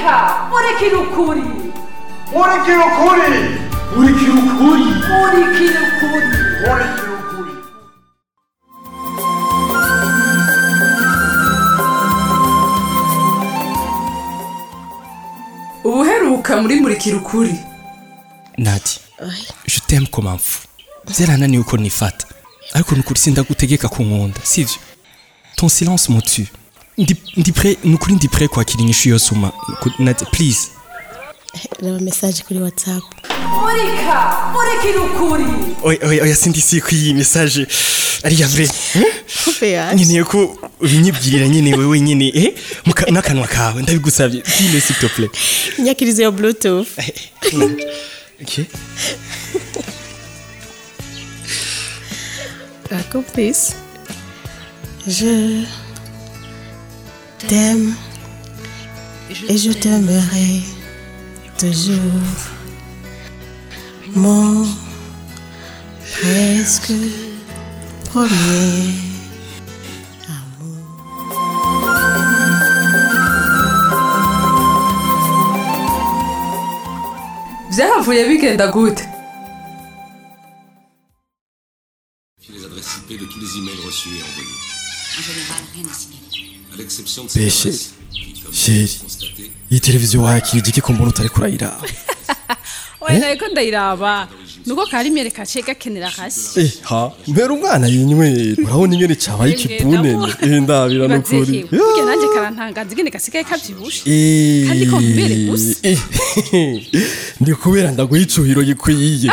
murika murikira ukuri murikira ukuri murikira ukuri murikira ukuri murikira ukuri ubuheruka muri murikira ukuri nati je t'aime comme un fou byarananiye uko nifata ariko nukuri sindagutegeka kunkunda sivyo ton silence me tue ndi ndi prêt nukuri ndi prêt kwakira inyishu yose uma ku- nati please reba mesaje kuri watsapu murika murikira ukuri oya oya oya sindi si ko iyi message ari ya vrai kupe yaje nkeneye ko ubinyibwirira nyine wewe nyine eh muka- n'akanwa kawe ndabigusabye dile s'il te plaît nyakirizo ya bluetooth okay Accomplice. Je t'aime et je t'aimerai toujours. Mon presque premier byahavuye bigenda gute les adresses IP de tous les emails reçus et envoyés. En général, rien à signaler. À l'exception de Mais ces chérie, adresses, qui, comme chérie. vous le constatez, iyi televiziyo wakira iki ko mbona utari kurayiraba oya nariko ndayiraba nuko karimyere kaciye gakenera hasi Eh, ha mbera umwana yinywera urabona ingene cabaye ikibunene eh ndabira nukuri Ibaze burya nanjye karantangaza ingene gasigaye kavyibushe Eh, Kandi ko mbere gusa. eh, ndi kubera ndaguha icuhiro gikwiye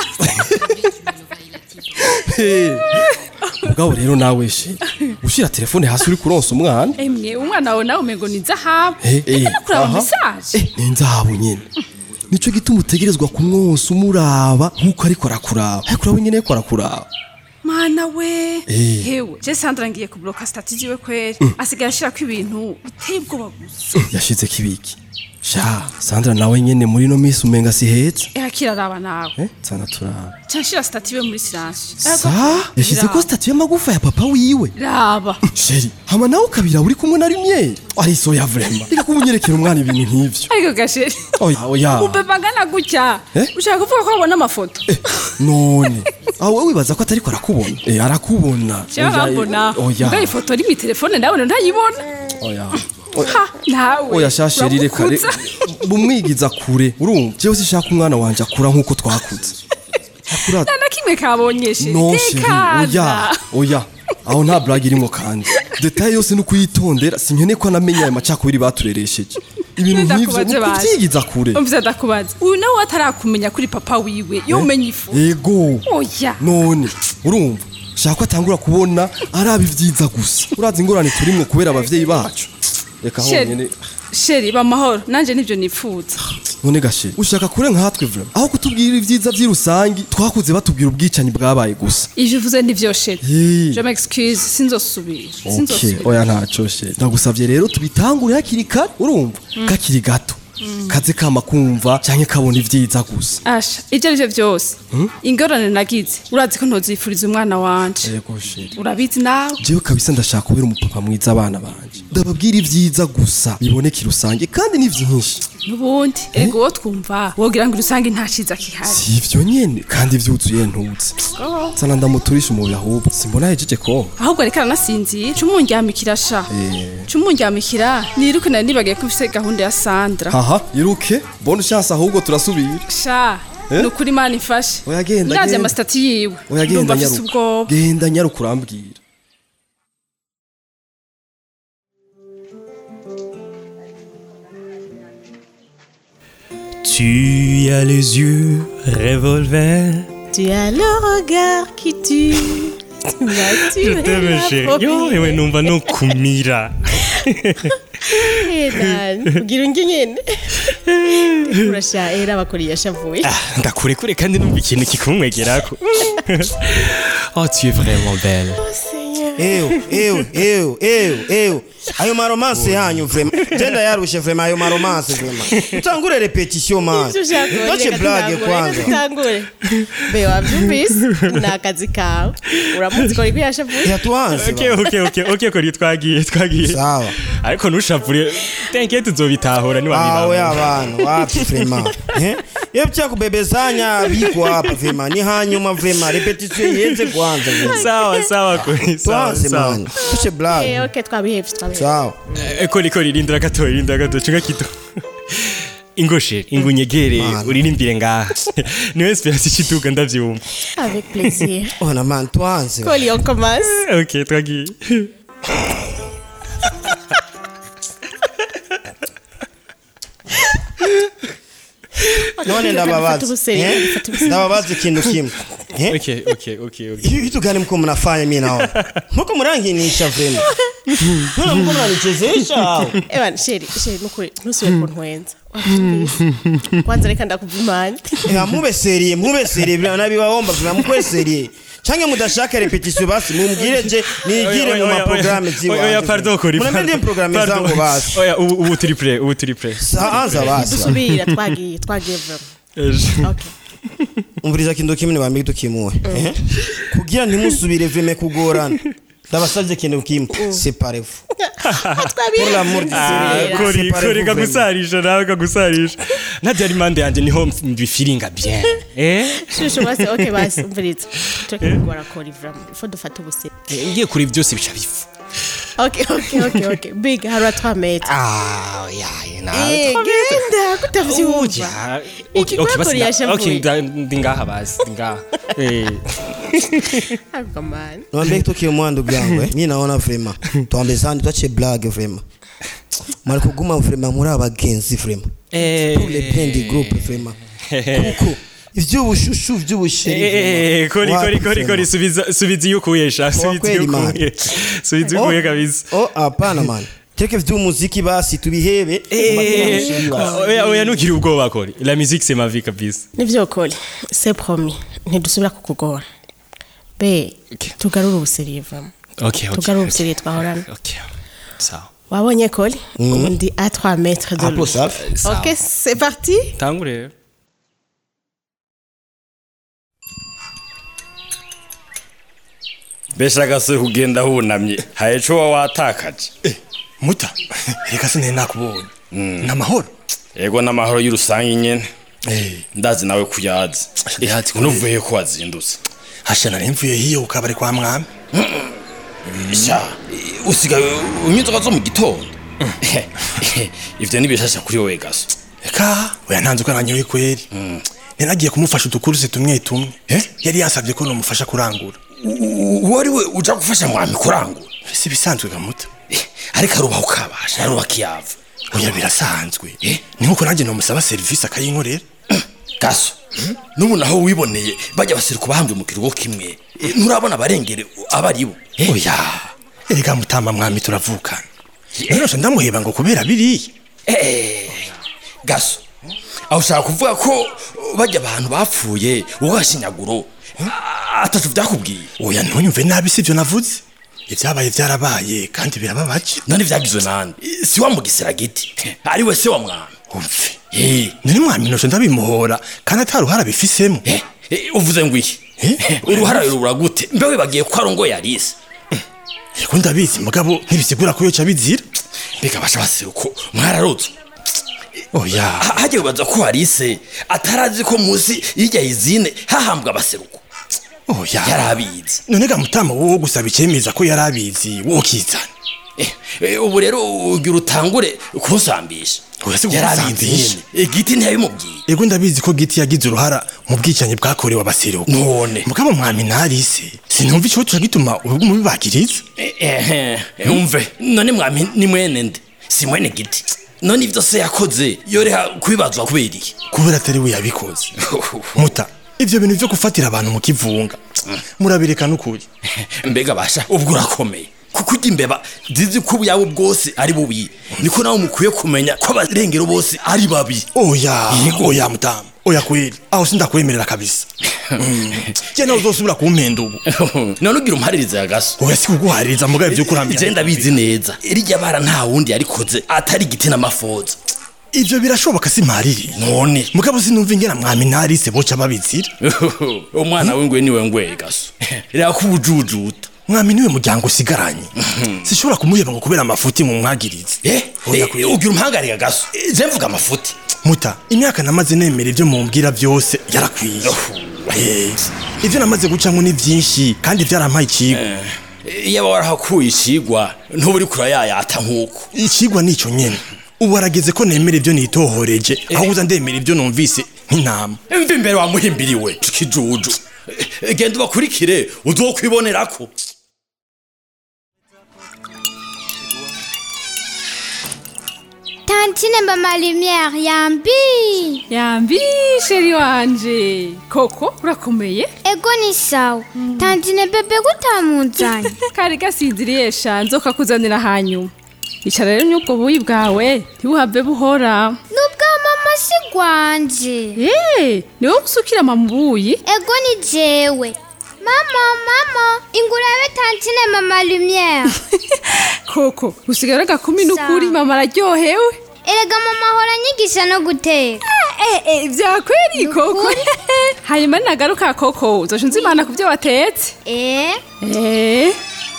Eh, mugabo rero nawe she ushira telefone hasi uri kuronsa umwana emwe umwana wawe nawe umengo ni zahabu Eh, eh, eka no kuraba aha. mesaje Eh, ni nzahabu nyene nico gituma utegerezwa kumwonsa umuraba nk'uko ariko arakuraba ariko urawe nyene ariko arakuraba mana we Eh. hewe je sandra ngiye kubloka stati ziwe kweri asigaye ashirako ibintu biteye ubwoba gusa yashize kibiki sha sandra nawe nyene muri no minsi umenga si heza eha kiraraba nawe eh tsana turaba canshira stati iwe muri silence sa yashize ko statu y'amagufa ya papa wiwe raba sheri hama nawe ukabira uri kumwe na rimwe ari soya vrema reka kumunyerekera umwana ibintu nk'ivyo ariko gasheri oya oya ubeba angana gutya Eh? ushaka kuvuga ko wabona amafoto none aho wowe wibaza ko atariko arakubona eh arakubona jewe Oya, arambona oya mbwa ifoto iri mu telefone ndabona ntayibona oya ha nawe oya shasheri reka re- uramukuza. bumwigiza kure urumva jewe sishaka umwana wanje akura nk'uko twakuze akura nta na kimwe kabonye sheri no sheri oya tekana oya aho nta blague irimo kandi detaye yose ni ukuyitondera sinkeneye ko anamenya ayo macakubiri batureresheje ibintu nk'ivyo Ndakubaze ni bazi. ukuvyigiza kure umvise ndakubaza uyu nawe atarakumenya kuri papa wiwe yo umenya ifu ego oya none urumva shaka ko atangura kubona araba ivyiza gusa urazi ingorane turimwo kubera abavyeyi bacu reka Sheri. honyene sheri ba mahoro nanje nivyo nifuza none gashe ushaka kure nkatwe vrema aho kutubwira ivyiza vy'irusangi twakuze batubwira ubwicanyi bwabaye gusa ivyo uvuze nivyo sheri Hey. je m'excuse sinzosubira Okay, sinzosubira oya ntaco she ndagusavye rero tubitangure hakiri kare urumva kakiri gato kaze kama kumva canke kabona ivyiza gusa asha ivyo arivyo vyose ingorane nagize urazi ko ntozifuriza umwana wanje yego sheri urabizi nawe jewe kabisa ndashaka kubera umupapa mwiza abana banje ndababwira ivyiza gusa biboneka rusange kandi ni vyinshi n'ubundi ego wo twumva wogira ngo urusange nta ciza kihari si ivyo nyene kandi vyuzuye ntutse sana ndamuturisha umubiri ahubwo simbona hejeje ko ahubwo ariko aranasinzira ca umundyamikira sha Eh. ca umundyamikira niruke nari nibagiye ko ufise gahunda ya sandra haha iruke bonne chance ahubwo turasubira sha Eh? ni ukuri imana ifashe Oya, genda, ndavye genda. amasitati yiwe oya ndumva genda afise nyaruka ubwoba genda nyaruka urambwira Tu as les yeux revolver. Tu as le regard qui tue. Vas-tu Je t'aime chérie. Yo, ewe numva no kumira. ugira ungi nyene urasha era abakuriye yashavuye Ah, ndakurekure kandi numva ikintu kikumwegerako. oh, tu es vraiment belle. Seigneur ewe ewe ewe ewe ewe ayo maromanse yanyu vrema genda yarushe vrema ayo maromanse vrema utangure repetition man Ivyo ushaka ndoce reka blage tutangure, kwanza reka tutangure be wavyumvise ni akazi kawe uramutse ukora ibyo yashavuye yatuanze okay okay okay okay kuri twagiye twagiye sawa ariko ntushavure tenke tuzobitahura awe niwabibanga abantu wapi vrema eh iyo byakubebezanya biko hapa vrema ni hanyuma vrema repetition yenze kwanza vrema sawa sawa kuri sawa tuanze sawa man tuce blage Eh, ok twabihevye twabihevye sawa Eh, kori kori rindira gato rindira gato chunga kitu ingoshe ingunyegere Man. uririmbire ngaha niwe inspiration ikiduga ndavyumva avec plaisir ona man tuanze koli on commence okay twagiye none ndababaza Fata ubuseri, eh? fata ubuseri. ndababaza ikintu kimwe eh? okay okay okay okay Hivi vitu gani mko mnafanya mimi naona mko mranginisha vrema mbona mko mnanichezesha au ewan sheri sheri nukuri ntusubire kuntwenza wavyumvise kwanza reka ndakuvimanya Eh, mube serie mube serie vrema nabibaomba vrema mukwe serie canke mudashaka repetition basi mumbwire je nigire mu maprograme oya ziwanje pardon kori munamende programme pardon. zangu basi oya ubu ubu turi play ubu turi play saanza basi dusubira twagiye twagiye vrema ok umviriza kintu kimwe nibambi tukimuwe eh? kugira ntimusubire vreme kugorana ndabasavye kintu kimwe separez-vous pour l'amour du Ah, Seigneur, kori séparez-vous kori vraiment. kagusarisha nawe kagusarisha najya ari mande yanjye niho mbifiringa bien eh shusho basi ok basi umviriza tureke kugora kori vrema ifo dufata ubuseri Eh, ngiye kuri byose bica bifu ok ok ok ok big harura twa metre ah ya na Eh, genda kutavyumva Oya, Iki okay, okay, basi bakuriye nda- ashavuye. okay, nda- ndi ngaha basi ndi ngaha Eh, ariko mani Niwaambie kitu kimoja ndugu yangu eh. Mimi naona vrema tuambezane tuache blague vrema. Mari kuguma vrema muri abagenzi vrema. eh, Pour les bien du groupe vrema. Kuko ivy'ubushushu vy'ubusheri. eh, kori vrema. kori Wapi kori vrema? kori subiza subiza iyo ukuyesha subiza kweli, iyo man. ukuye subiza iyo Oh, ukuye kabisa Oh hapana man. Teke vy'umuziki basi tubihebe. Mubabwire amusheri basi. oya oya ntukiri ubwoba kori la musique c'est ma vie kabisa nivyo koli c'est promis ntidusubira kukugora be tugarure ubuseriye vrema okay okay tugarure ubuseriye twahorana okay sawa wabonye koli ubu ndi à 3 mètres de Hapo lui safi. ok c'est parti tangure rero mbese agase kugenda hunamye hari ico wa watakaje muta reka sinari nakubonye ni amahoro yego n'amahoro y'urusange nyene ndazi nawe kuyazi Ndayazi unuvuye ko wazindutse hasha nari mvuye hiyo ku kabari kwa mwami sha usigaye unywa inzoga zo mu gitondo ivyo ni bishasha kuri wowe gaso reka oya ntanze uko nanyewe kweri ninagiye kumufasha udukuruse tumwe tumwe yari yansabye ko nomufasha kurangura wari we uja gufasha mwami kurangura si bisanzwe gamuta ariko arubaha ukabasha arubaha kiyava oya birasanzwe ni nkuko nanjye nomusaba serivisi akayinkorera gaso n'ubu naho wiboneye bajya baseruka bahambwe mu kirugo kimwe Eh, nturabona abarengere aba ari bo oya erega mutamba mwami turavukana none ndamuheba ngo kubera biriya Eh, gaso aho ushaka kuvuga ko bajya abantu bapfuye wowe washinyaguro atatu byakubwiye oya ntunyumve nabi sibyo navuze ibyabaye byarabaye kandi birababaje none byagizwe nande si wa mugisira giti ari we se wa mwami umve nari mwami noshe ndabimuhora kandi ataruhara bifisemo uvuze ngo iki uruhara rurura gute mbewe bagiye ko arongoye arise yego ndabizi mugabo ntibisigura ko yoca bizira mbega basha baseruko mwararotswe oya hajya wibaza ko arise atarazi ko munsi y'irya izine hahambwa abaseruko oya yarabizi none ga mutama wowe gusaba icyemeza ko yari abizi wowe ukizana Eh, ubu rero ugira utangure kunsambisha Oya, si yarabizi kunsambisha. nyene igiti ntiyabimubwiye yego ndabizi ko giti yagize uruhara mu bwicanyi bwakorewe abaseruko none mugabo mwami narise sinumva ikibazo tuca gituma urugo mubibagiriza ehe umve none mwami ni mwene nde si mwene giti none ivyo se yakoze yoreha kubibazwa kubera iki kubera atari we yabikoze muta ivyo bintu vyo gufatira abantu mu kivunga murabireka n'ukuri mbega basha ubwo urakomeye kuko ujya imbeba zizi ko ubuyawe bwose ari bubi niko nawe mukwiye kumenya ko abarengero bose ari babi oya oya mutamu oya kweli aho sindakwemerera kabisa je nawe uzosubira kumpenda ubu none ugira umpaririza ya gaso oya sikuguhaririza mugabe vyo kurambira je ndabizi neza irya bara nta wundi yarikoze atari igiti n'amafoza ivyo birashoboka simpariri none mugabo sinumva ingena mwami narise boca babizira umwana w'ingwe niwe ngwe gaso reka kubujujuta mwami niwe muryango usigaranye sishobora kumuheba ngo kubera amafuti mu mwagirize eh eh, ugira umpangarika gaso Eh, je mvuga amafuti muta imyaka namaze nemera ivyo mumbwira vyose yarakwiye Eh, ivyo namaze gucamwo ni vyinshi kandi vyarampaye icigwa iyo warahakuye icigwa ntuba uri kurayayata nk'uko icigwa nico nyene ubu harageze ko nemera ivyo nitohoreje aho uza ndemera ivyo numvise nk'intama mva imbere wamuhimbiriwe kijuju Eh, genda ubakurikire uzokwibonerako Tantine mama lumière yambi yambi sheri wanje koko urakomeye ego ni sawa tantine bebe gutamuzanye kari gasinziriye sha nzoka kuzanira hanyuma icara rero n'ubwo buyi bwawe ntibuhave buhora nubwa mama si gwanje Eh, ni wowe usukira mama ubuyi ego ni jewe mama mama ingurabe tantine mama lumière koko usigara agakumi n'ukuri Sawa. mama araryohewe erega mama ahora anyigisha no guteka Eh, eh, vyakweri koko hanyuma ninagaruka koko uzoca unzimana ku vyo watetse eh Eh,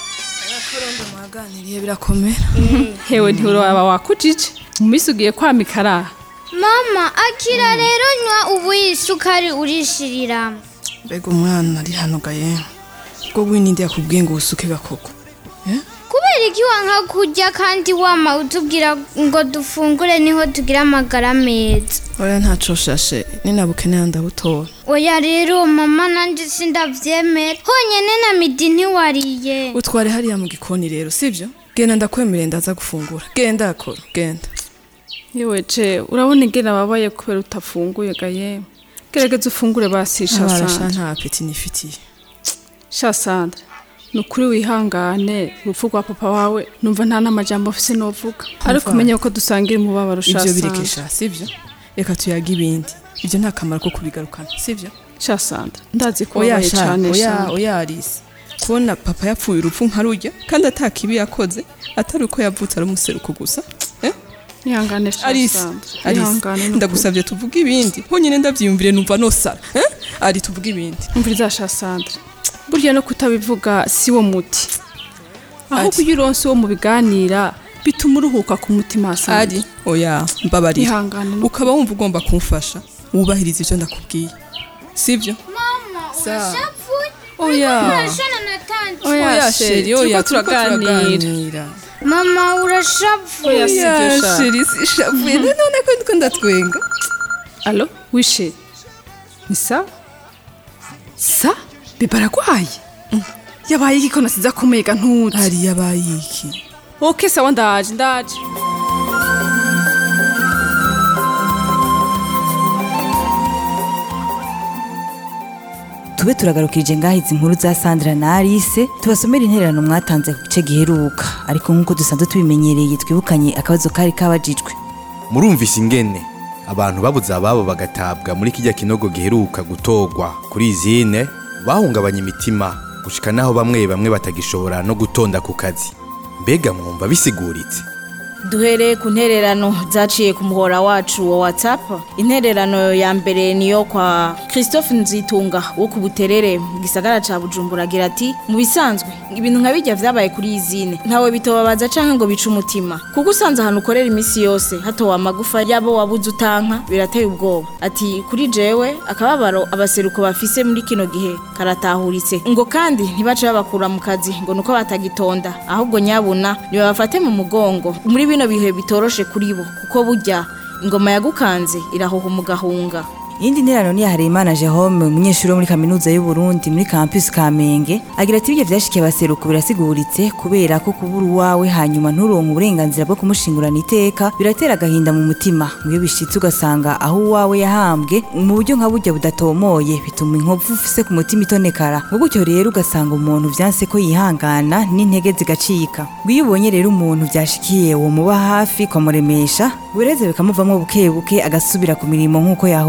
mwaganiriye birakomera hewe ntiuraba wakujije mu minsi ugiye kwamikara mama akira rero nywa ubuyi isukari urishiriramo mbega umwana ari hano gaye bwo winindi yakubwiye ngo usuke gakoko kubera iki wanka kurya kandi wama utubwira ngo dufungure niho tugira amagara meza oya ntaco shashe ninabukenera ndabutora oya rero mama nanjye sindavyemera honyene na midi ntiwariye utware hariya mu gikoni rero sivyo genda ndakwemereye ndaza gufungura genda akora genda yewe je urabona ingene ababaye kubera utafunguye gaye gerageza ufungure basisha abarasha sandra nta apeti nifitiye sha sandra ni ukuri wihangane urupfu rwa papa wawe numva nta n'amajambo mfise novuga ariko umenye ko dusangira umubabaro sha ivyo sandra birekesha sivyo reka tuyaga ibindi ivyo nta kamaro ko kubigarukana sivyo sha sandra ndazi ko oya wabaye sha cane oya sha oya Alice kubona papa yapfuye urupfu nkarujya kandi atakibi yakoze atari uko yavutse ari umuseruko gusa eh? ihangane sha Alice sandra Alice ihangane ni ukuri. ndagusavye tuvuge ibindi honyine ndavyiyumvire numva nosara eh? ari tuvuge ibindi umviriza sha sandra burya no kutabivuga si wo muti ahubwo Ati. iyo uronse uwo mubiganira bituma uruhuka ku mutima sandra ari oya mbabarira ihangane ni ukaba wumva ugomba kumfasha wubahiriza ivyo ndakubwiye sivyo mama Sawa. urashavuye Oya. urashana na tanti Oya, oya sheri, sheri oya turiko turiko turaganira. turaganira mama urashavuye Oya, si oya byo sha. sheri sishavuye none ko ndiko ndatwenga alo wishe ni sawa sa beba aragwaye yabaye iki ko nasize akomeye ga ntuzi hari yabaye iki oke sawa ndaje ndaje tube turagarukirije ngaho izi nkuru za sandra na alice tubasomera intererano mwatanze ku gice giheruka ariko nk'uko dusanzwe tubimenyereye twibukanye akabazo kari kabajijwe murumvise ingene abantu babuze ababo bagatabwa muri kijya kinogo giheruka gutorwa kuri izine bahungabanya imitima gushika naho bamwe bamwe batagishobora no gutonda ku kazi mbega mwumva bisiguritse duhereye ku ntererano zaciye ku muhora wacu wa whatsapp intererano ya mbere niyo kwa christophe nzitunga wo ku buterere mu gisagara ca bujumbura agira ati mu bisanzwe ibintu nka bijya vyabaye kuri izine ntawe bitobabaza canke ngo bice umutima kuko usanze ahantu ukorera imisi yose hatowe amagufa yabo wabuze utanka birateye ubwoba ati kuri jewe akababaro abaseruko bafise muri kino gihe karatahuritse ngo kandi ntibace babakura mu kazi ngo nuko batagitonda ahubwo nyabuna nibabafate mu mugongo muri bino bihe bitoroshe kuri bo kuko burya ingoma yagukanze irahoha umugahunga iyindi nterano ni iya Hareyimana Jerome umunyeshuri wo muri kaminuza y'u Burundi muri campus Kamenge agira ati ibyo vyashikiye abaseruko birasiguritse kubera ko kubura uwawe hanyuma nturonke uburenganzira bwo kumushingurana iteka biratera agahinda mu mutima iyo bishitse ugasanga aho uwawe yahambwe mu buryo nka burya budatomoye bituma inkovu ufise ku mutima itonekara ngo gutyo rero ugasanga umuntu vyanse ko yihangana n'intege zigacika ngo iyo ubonye rero umuntu vyashikiye wo muba hafi ukamuremesha bureze bikamuvamwo buke buke agasubira ku mirimo nk'uko yahora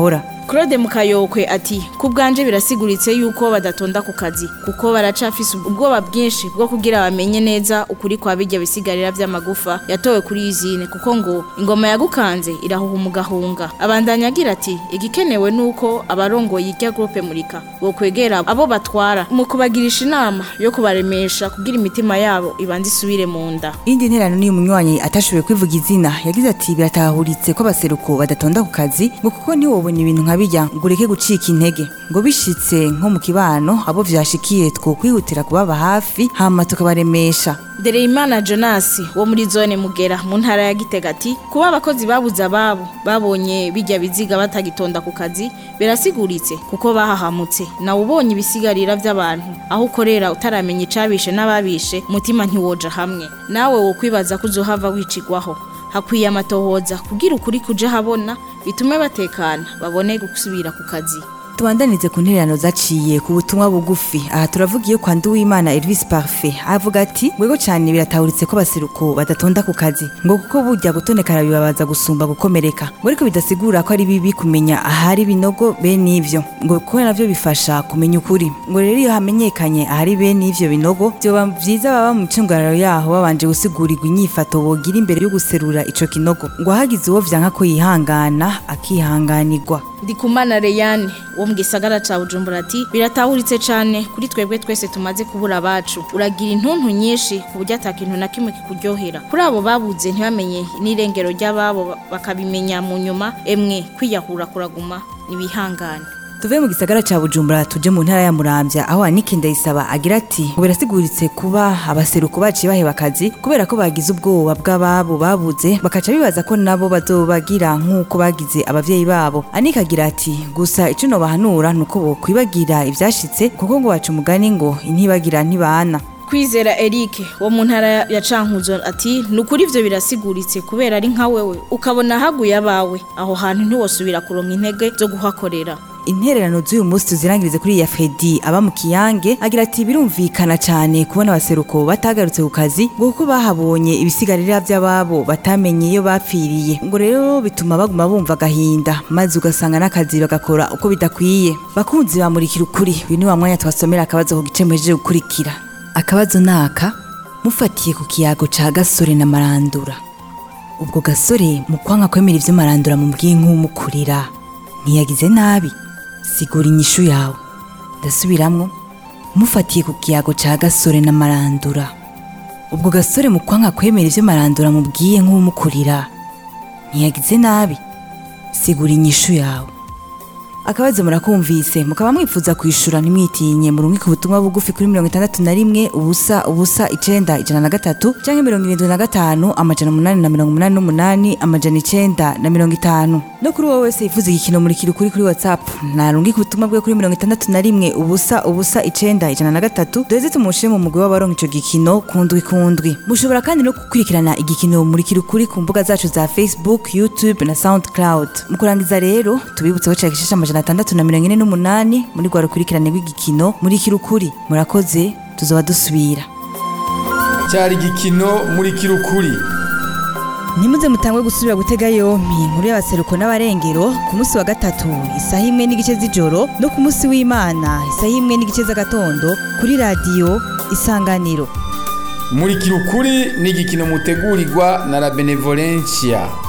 Claude Mukayokwe ati ku bwanje birasiguritse yuko badatonda ku kazi kuko baracafise ubwoba bwinshi bwo kugira bamenye neza ukuri kwa bijya bisigarira vy'amagufa yatowe kuri izine kuko ngo ingoma yagukanze irahuha umugahunga abandanya agira ati igikenewe nuko abarongoye irya groupe murika bo kwegera abo batwara mu kubagirisha inama yo kubaremesha kugira imitima yabo ibanze isubire mu nda indi nterano ni umunywanyi atashoboye kwivuga izina yagize ati biratahuritse ko abaseruko badatonda ku kazi ngo kuko ntiwobona ibintu nka bijya ngo ureke gucika intege ngo bishitse nko mu kibano abo vyashikiye two kwihutira kubaba hafi hama tukabaremesha Dereyimana Jonas wo muri zone Mugera mu ntara ya Gitega ati kuba abakozi babuze ababo babonye bijya biziga batagitonda ku kazi birasiguritse kuko bahahamutse nawe ubonye ibisigarira by'abantu aho ukorera utaramenya icabishe n'ababishe umutima ntiwoja hamwe nawe wo kwibaza ko uzohava wicigwaho hakwiye amatohoza kugira ukuri kuja habona bitume batekana babone gusubira ku kazi tubandanize ku ntererano zaciye ku butumwa bugufi aha turavuga iyo kwa Nduwimana Elvis Parfait avuga ati mwego cyane biratahuritse ko abaseruko badatonda ku kazi ngo kuko burya gutonekara bibabaza gusumba gukomereka ngo ariko bidasigura ko ari bibi kumenya ahari binogo bene ivyo ngo kuko navyo bifasha kumenya ukuri ngo rero iyo hamenyekanye ahari bene ivyo binogo byoba vyiza baba mu ncungararo yaho babanje gusigurirwa inyifato bogira imbere yo guserura ico kinogo ngo hagize uwo vyanka ko yihangana akihanganirwa Ndikumana Reyane wo mu gisagara ca Bujumbura ati biratahuritse cane kuri twebwe twese tumaze kubura abacu uragira intuntu nyinshi ku buryo atakintu na kimwe kikuryohera kuri abo babuze ntibamenye n'irengero ry'ababo bakabimenya mu nyuma emwe kwiyahura kuraguma nibihangane tuve mu gisagara ca bujumbura tuje mu ntara ya muramvya aho anike ndayisaba agira ati ngo birasiguritse kuba abaseruko baciye baheba akazi kubera ko bagize ubwoba bw'ababo babuze bakaca bibaza ko nabo bazobagira nk'uko bagize abavyeyi babo anike agira ati gusa ico nobahanura nuko bokwibagira ivyashitse kuko ngo baca umugani ngo intibagira ntibana Kwizera Eric wo mu ntara ya Cankuzo ati nukuri ivyo birasiguritse kubera ari nka wewe ukabona haguye abawe aho hantu ntiwosubira kuronka intege zo guhakorera intererano z'uyu munsi tuzirangirize kuri ya Fredi aba mu kiyange agira ati birumvikana cyane kubona abaseruko batagarutse ku kazi ngo kuko bahabonye ibisigarira by'ababo batamenye iyo bapfiriye ngo rero bituma baguma bumva agahinda maze ugasanga n'akazi bagakora uko bidakwiye bakunzi bamurikira ukuri uyu ni wa mwanya twasomera akabazo ku gice muhejeje gukurikira akabazo naka mufatiye ku kiyago ca gasore na marandura ubwo gasore mu kwanga kwemera ivyo marandura mu nk'umukurira ntiyagize nabi sigura inyishu yawe ndasubiramwo mufatiye ku kiyago ca gasore na marandura ubwo gasore mu kwanga kwemera ivyo marandura mubwiye nk'umukurira ntiyagize nabi sigura inyishu yawe akabazo murakumvise mukaba mwifuza kwishura ntimwitinye murungi ku butumwa bugufi kuri mirongo itandatu na rimwe ubusa ubusa icenda ijana na gatatu canke mirongo irindwi na gatanu amajana umunani na mirongo umunani n'umunani amajana icenda na mirongo itanu no kuri wowe wese yifuza igikino murikira ukuri kuri whatsapp narungi ku butumwa bwe kuri mirongo itandatu na rimwe ubusa ubusa icenda ijana na gatatu duheze tumushire mu mugwi w'abaronka ico gikino kundwi kundwi mushobora kandi no gukurikirana igikino murikira ukuri ku mbuga zacu za facebook youtube na soundcloud mu kurangiza rero tubibutse ko cagishasha amajana atandatu na mirongo ine n'umunani muri rwa rukurikirane rw'igikino murikira ukuri murakoze tuzoba dusubira cyari igikino murikira ukuri ntimuze mutangwe gusubira gutega yompi inkuru y'abaseruko n'abarengero ku munsi wa gatatu isaha imwe n'igice z'ijoro no ku munsi w'imana isaha imwe n'igice z'agatondo kuri radiyo isanganiro murikira ukuri ni igikino mutegurirwa na la benevolencia